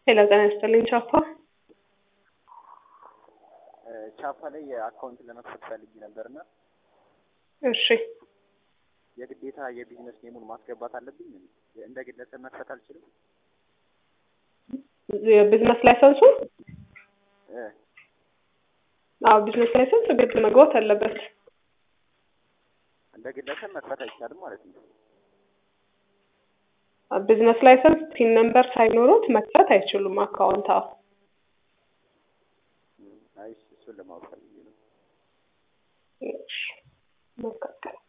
ሄሎ ጤና ይስጥልኝ ቻፓ። ቻፓ ላይ የአካውንት ለመክፈት ፈልጌ ነበርና እሺ የግዴታ የቢዝነስ ኔሙን ማስገባት አለብኝ? እንደ ግለሰብ መክፈት አልችልም? የቢዝነስ ላይሰንሱ እ አዎ ቢዝነስ ላይሰንስ ግድ መግባት አለበት። እንደ ግለሰብ መክፈት አይቻልም ማለት ነው? ቢዝነስ ላይሰንስ ፒን ነምበር ሳይኖሩት መክፈት አይችሉም አካውንት። አዎ አይ እሱን ለማወቅ ፈልጌ ነው። እሺ መካከል